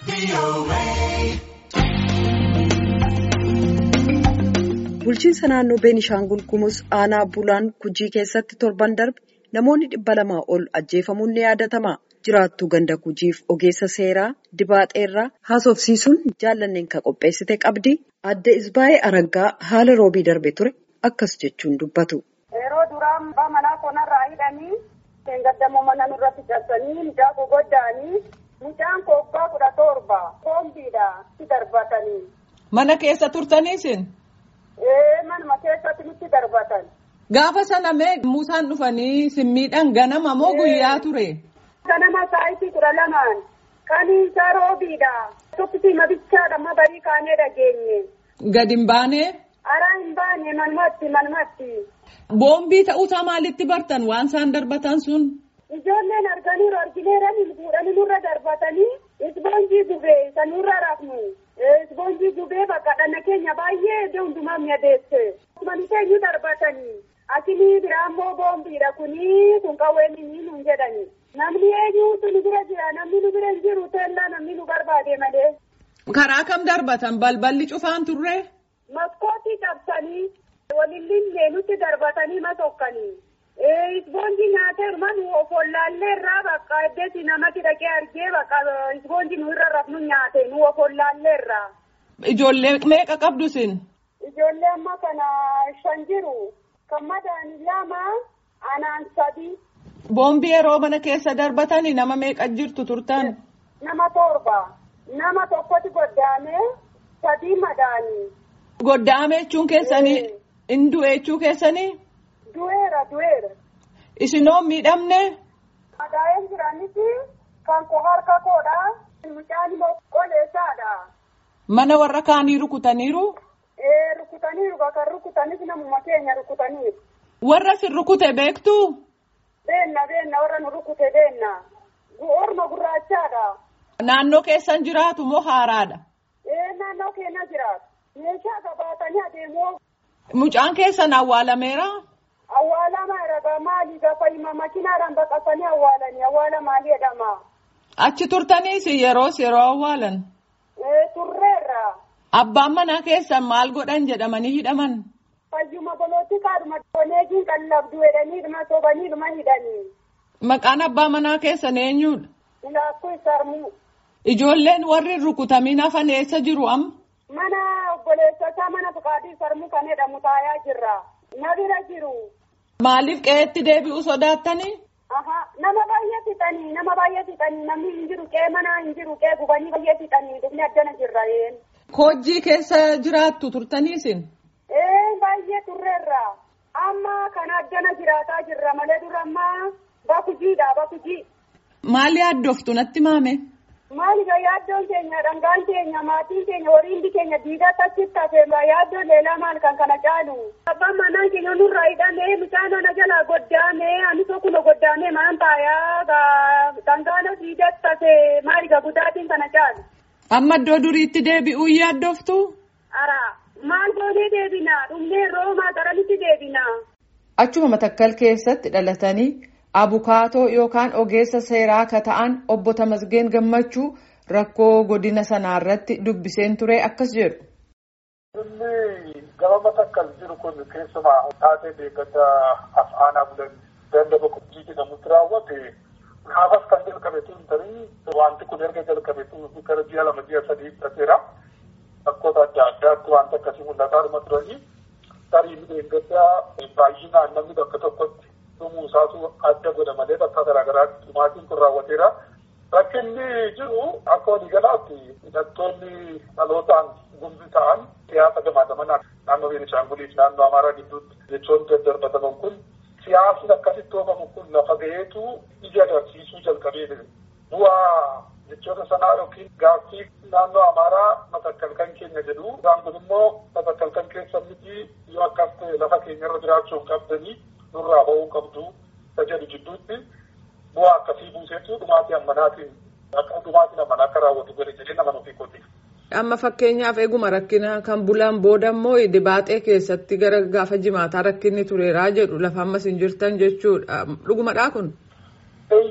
Bulchiinsa naannoo Beenishaangul Gumuz aanaa Bulaan Kujii keessatti torban darbe namoonni dhibba lamaa ol ajjeefamuun ni yaadatama. Jiraattuu ganda Kujiif ogeessa seeraa Dibaaxeerraa haasofsiisuun jaallanneen kan qopheessite qabdi. Adde Isbaayee Araggaa haala roobii darbe ture akkas jechuun dubbatu. Yeroo duraan manaa konarraa hidhanii gaddamoo mana nurratti cabsanii mucaa gogoddaanii mucaan kobbaa kudha torba koombiidha itti darbatanii. Mana keessa turtaniisin? Ee manuma keessatti nutti darbatan. Gaafa sana mee Muusaan dhufanii simmiidhaan ganama moo guyyaa ture? Ganama sa'aatii kudha lamaan kan isaa roobiidha. Tokkitti mabichaadha amma barii kaanee dhageenye. Gad hin baane? Araa hin baane manumatti manumatti. Boombii ta'uusaa maalitti bartan waan isaan darbatan sun? Ijoolleen arganiiru argineeranii fuudhanii nurra darbatanii isboonjii gubee sanurra rafnu. Isboonjii gubee bakka dhanna keenya baay'ee iddoo hundumaa mi'adeesse. Mani keenyu darbatanii. Asinii biraa immoo boombiidha kunii kun qawween inni nuun jedhani. Namni eenyuutu nu bira jira namni nu bira hin jiru teellaa namni nu barbaade malee. Karaa kam darbatan balballi cufaan turre? Maskootii cabsanii walillee nutti darbatanii masokkanii. Isboonjii nyaatee manu ofollaallee irraa bakka eddeesi namatti dhaqee argee bakka isboonjii nu irra rafnu nyaate nu ofollaallee irraa. Ijoollee meeqa qabdu sin? Ijoollee amma kana shan jiru. Kan madaa'an lama anaan sadi. Boombii yeroo mana keessa darbatanii nama meeqa jirtu turtan? Nama torba. Nama tokkotti goddaamee sadii madaa'anii. Goddaame jechuun keessanii? In du'e jechuu keessanii? Du'eera du'eera. Isinoo miidhamne? Madaa'een jiranitti kan koo harka koodha. Mucaan immoo qoleessaadha. Mana warra kaanii rukutaniiru? Ee rukutaniiru kan rukutanis namuma keenya rukutaniiru. Warra sin rukute beektu? Beenna beenna warra nu rukute beenna. Orma gurraachaadha. Naannoo keessan jiraatu moo haaraadha? Ee naannoo keenya jiraatu. Meeshaa qabaatanii adeemu. Mucaan keessan awwaalameera? Awwaalama ragaa maali gaafa hima makiinaadhaan baqasanii awwaalanii awwaala maalii jedhama. Achi turtaniis yeroos yeroo awwaalan? Ee turreerra. Abbaan manaa keessan maal godhan jedhamanii hidhaman? Fayyuma bolootti kaadhuma doneejiin qallabdu jedhanii dhuma sobanii dhuma hidhanii. Maqaan abbaa manaa keessan eenyudha? Ilaakkuu sarmuu. Ijoolleen warri rukutamiin hafan eessa jiru amma? Mana obboleessasaa mana fuqaatii sarmuu kan jedhamu taayaa jirra. Na bira jiru. Maaliif qe'eetti deebi'uu sodaattanii? Aha nama baay'ee fixanii nama baay'ee fixanii namni hin jiru qe'ee manaa hin jiru qe'ee gubanii baay'ee fixanii dhufni addana jirra een. Koojjii keessa jiraattu turtaniisin? Ee baay'ee turreerra. Amma kan addana jiraataa jirra malee dura ammaa bakujiidha bakujii. Maali yaaddoftu natti maame? Maali yaaddoon keenya dhangaan keenya maatiin keenya horiindi keenya diidatti achitti hafee yaaddoon leelaa maal kan kana caalu. Abbaan manaa keenya nurraa hidhamee mucaan ana jalaa goddaamee ani tokkuma goddaamee maan taayaa dhangaan diidatti hafee maali gudaatiin kana caalu. Amma iddoo duriitti deebi'uu yaaddoftu? Ara maal goonee deebina dhumnee roomaa garamitti deebina. Achuma matakkal keessatti dhalatanii abukaatoo yookaan ogeessa seeraa akka ta'an obbo Tamasgeen Gammachuu rakkoo godina sanaa irratti dubbiseen ture akkas jedhu. Inni gama matakkal jiru kun keessumaa taatee deeggata afaan bulan dandaba kubjii jedhamutti raawwate kaafas kan jalqabe tun tarii wanti kun erga jalqabe tun gara ji'a lama ji'a sadii fudhateera. Bakkoota adda addaatti wanta akkasii mul'ataa dhuma turanii tarii deeggaddaa baay'inaan namni bakka tokkotti dhumuu isaatu adda godha malee bakka garaagaraatti dhumaatiin kun raawwateera. Rakkinni jiru akka waliigalaatti hidhattoonni dhalootaan gumbi ta'an siyaasa gamaataman naannoo Beenishaanguliif naannoo Amaaraa gidduutti jechoon daddarbataman kun siyaasni akkasitti oofamu kun lafa ga'eetu ija agarsiisuu jalqabee bu'aa jechoota sanaa yookiin gaaffii naannoo Amaaraa matakkal kan keenya jedhu isaan kun immoo matakkal kan keessa miti yoo akkas ta'e lafa keenyarra jiraachuu qabdanii nurraa ba'uu qabdu isa jedhu jidduutti bu'aa akkasii buuseetu dhumaatii ammanaatiin akka dhumaatiin ammanaa akka raawwatu godhe jedhee nama nuuf hiikooti. Amma fakkeenyaaf eeguma rakkina kan bulan booda immoo dibaaxee keessatti gara gaafa jimaataa rakkinni tureeraa jedhu lafa ammas hin jirtan jechuudha. Dhugumadhaa kun?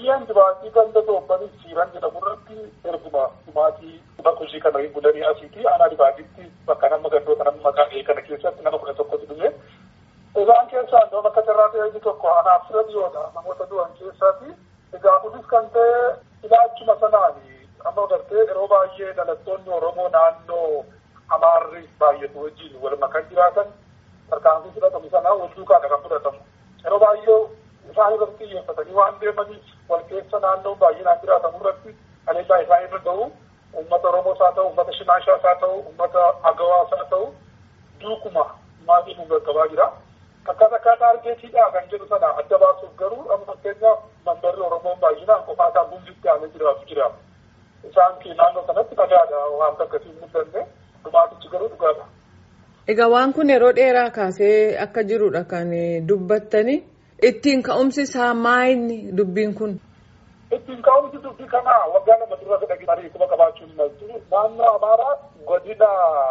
Baadiyyaan dibaatii ganda doobbanii siiran jedhamu irratti erguma dhumaatii bakka hojii kana hin bulanii asiiti aanaa dibaatiitti bakka nama gandoota nama maqaa kana keessatti nama kudha tokkotu dhume. Isaan keessaa iddoo bakka carraa ta'e tokko anaaf fira dhiyoodha namoota du'an keessaati. Egaa kunis kan ta'e ilaachuma sanaani amma gartee yeroo baay'ee dhalattoonni Oromoo naannoo Amaarri baay'atu wajjin wal makan jiraatan tarkaanfii fudhatamu sanaa wal duukaadha kan fudhatamu. Yeroo baay'ee isaan irratti xiyyeeffatanii waan deemaniif wal keessa naannoo baay'inaan jiraatamu irratti aleellaa isaan irra ga'u uummata Oromoos haa ta'u, uummata Shimaashaas haa ta'u, uummata Agawaas haa ta'u duukuma maatii nu gaggabaa jira. Akkaataa akkaataa argeetiidha kan jedhu sana adda baasuuf garuu amma fakkeenyaaf mandarri Oromoon baay'inaan qofaa isaa gumbitti aanee jiraatu jira. Isaan naannoo sanatti dhagaadha waan akkasii hin mul'anne dhumaatichi garuu dhugaadha. Egaa waan kun yeroo dheeraa kaasee akka jirudha kan dubbattani. Ittiin ka'umsi isaa maayini dubbiin kun? Ittiin ka'umsi dubbii kanaa waggaa lama dura fedha ariifama qabaachuun maltu naannoo Amaaraa godina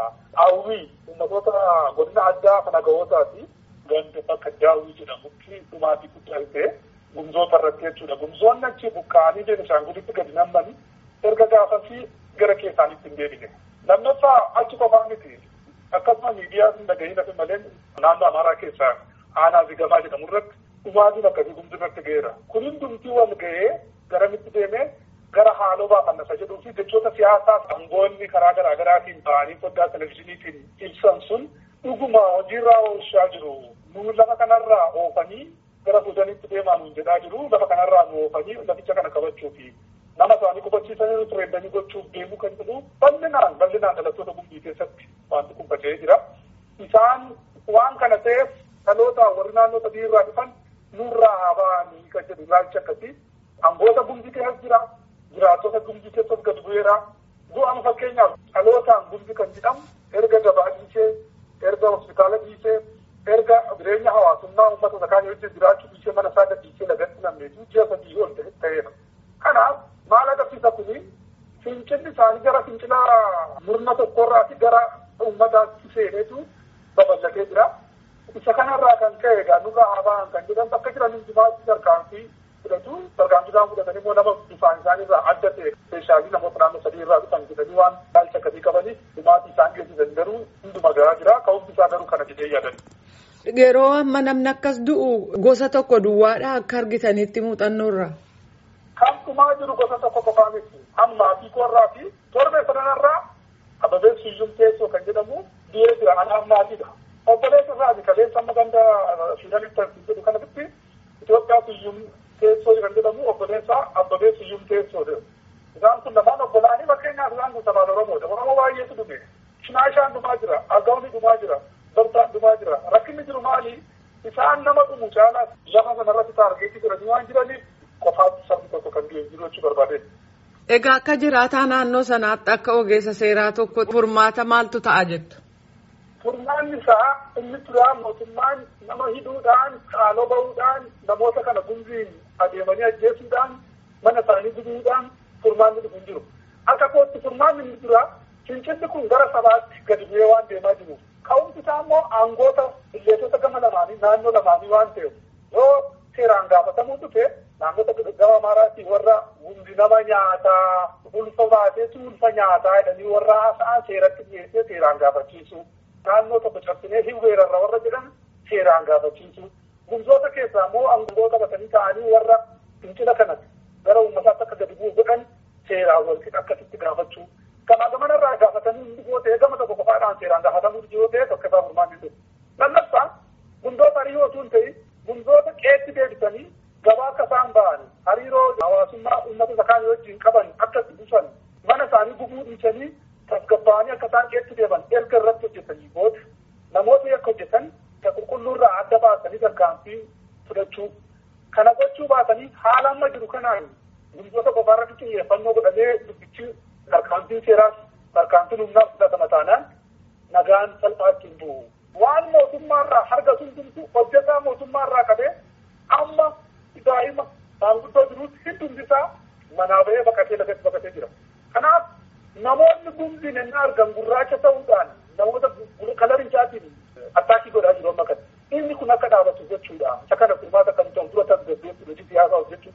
Hawwii uummatoota godina addaa kan agawootaati. Ganda bakka daawwii jedhamutti dhumaatii guddaa ta'e gumzoota irratti jechuudha. Gumzoonni achi buqqa'anii Beenishaangulitti gadi nammanii erga gaafasii gara keessaanitti hin deebine. Lammaffaa achi qofaa miti. Akkasuma miidiyaa hin dhagahin hafe malee naannoo Amaaraa keessaa aanaa zigamaa jedhamu irratti dhumaatiin akkasii gumti irratti ga'eera. Kun hundumtii wal ga'ee garamitti deemee gara haaloo baafannasa jedhuu fi jechoota siyaasaa aangoonni karaa garaa garaatiin ba'anii foddaa televizyiiniitiin ibsan sun dhuguma hojiirraa oolchaa jiru. Nu lafa kanarraa oofanii gara fuudhanitti deemaa nuun jedhaa jiru. Lafa kanarraa nu oofanii laficha kana qabachuufi nama isaanii qubachiisanii tureendanii gochuuf deemuu kan jedhu bal'inaan bal'inaan dhalattoota gumbii keessatti wanti kun faca'ee jira. Isaan waan kana ta'eef dhaloota warri naannoo sadii irraa dhufan nurraa haa ba'anii kan jedhu ilaalcha akkasii. Angoota gumbii keessas jira. Jiraattota gumbii keessas gad bu'eera. Bu'aan fakkeenyaaf dhalootaan gumbii kan jedhamu erga gabaa dhiisee erga hospitaala dhiisee erga jireenya hawaasummaa uummata isa kaan wajjin jiraachuu dhiisee mana isaa gadhiisee lagatti namneetu ji'a sadii ol ta'eera. Kanaaf maal agarsiisa kuni fincilli isaanii gara fincila murna tokkorraati gara uummataatti seeneetu babal'atee jira. Isa kanarraa kan ka'e egaa nurraa haa ba'an kan jedhan bakka jiran hundumaatti tarkaanfii fudhatu tarkaanfii isaan fudhatan immoo nama bifaan isaaniirraa adda ta'e speeshaalii namoota naannoo sadii irraa dhufan jedhanii waan ilaalcha akkasii qabaniif dhumaatii isaan geessisan garuu hunduma garaa jira ka'umsi isaa garuu kana jedhee yaadan. Yeroo amma namni akkas du'u gosa tokko duwwaadha akka argitanitti muuxannoorra. Kan dhumaa jiru gosa tokko qofaa miti. Ammaa fi korraa fi torbee sanarraa ababee suyyum teessoo kan jedhamu biyee jira ana ammaatiidha. Obboleessa isaati kaleessa amma ganda fiidanitti jedhu kanatti Itoophiyaa suyyum teessoo kan jedhamu obboleessa abbabee suyyum teessoo jedhu. Isaan kun lamaan obbolaanii fakkeenyaaf isaan kun sabaan Oromoodha. Oromoo baay'eetu dhume. Shinaashaan dhumaa jira. Agawni dhumaa jira. Bartaan dhumaa jira. Rakkinni jiru maali? Isaan nama dhumu caalaa lafa sanarratti taargeetii godhanii waan jiraniif qofaatti sabni tokko kan jiru jechuu barbaade. Egaa akka jiraataa naannoo sanaatti akka ogeessa seeraa tokko furmaata maaltu ta'a jettu? Furmaanni isaa inni turaa mootummaan nama hidhuudhaan qaaloo ba'uudhaan namoota kana gumbiin adeemanii ajjeesuudhaan mana isaanii gubuudhaan furmaanni dhufu hin jiru. Akka kootti furmaanni inni turaa fincilli kun gara sabaatti gadi bu'ee waan deemaa jiru. Ka'umsi isaa immoo aangoota illeetota gama lamaanii naannoo lamaanii waan ta'eef yoo seeraan gaafatamuu dhufe naannota gama Amaaraatii warra hundi nama nyaataa ulfa baateetu ulfa nyaataa jedhanii warra haasa'an seeratti dhiyeessee seeraan gaafachiisu. Naannoo tokko cabsinee hin weerarra warra jedhan seeraan gaafachiisu. Gumzoota keessaa immoo aangoo qabatanii ta'anii warra fincila kanatti gara uummataatti akka gadi bu'u godhan seeraan walqixa akkasitti gaafachuu. Kanaa gamanarraa gaafatanii hundi yoo ta'e gama tokko qofaadhaan seeraan gaafatamuu yoo ta'e tokko isaa furmaanni dhufu. Lammaffaa gumzoota hariiroo osoo hin ta'in gumzoota qeetti deebisanii gabaa akka isaan ba'an hariiroo hawaasummaa uummata isa kaan wajjin qaban akka dhufan mana isaanii gubuu dhiisanii tasgabbaa'anii akka isaan qeetti deeban erga irratti hojjetanii booda namoota akka hojjetan ka qulqulluurraa adda baasanii tarkaanfii fudhachuu kana gochuu baatanii haala amma jiru kanaan gumzoota qofaarratti xiyyeeffannoo godhamee dubbichi tarkaanfiin seeraas tarkaanfiin humnaas fudhatama taanaan nagaan salphaatti hin bu'u. Waan mootummaarraa harga hundumtu hojjetaa mootummaarraa qabee amma daa'ima maanguddoo jiruutti hundumti isaa manaa bahee baqatee lafetti baqatee jira. Kanaaf namoonni gumbiin ennaa argan gurraacha ta'uudhaan namoota kalarichaatiin attaakii godhaa jiru amma kana. Inni kun akka dhaabatu jechuudha. Isa kana furmaata kan ta'u dura tasgabbeessu hojii siyaasaa hojjechuudha.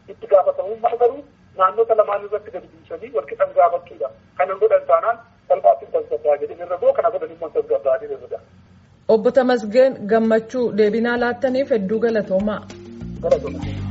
itti gaafatamummaa garuu naannota lamaan irratti gadi buusanii walqixan gaafachuudha. Kanan godhan taanaan salphaatti tasgabbaa jedhin irra goo kana godhan immoo tasgabbaa irra Obbo Tamasgeen gammachuu deebinaa laattaniif hedduu galatoomaa. Galatoomaa.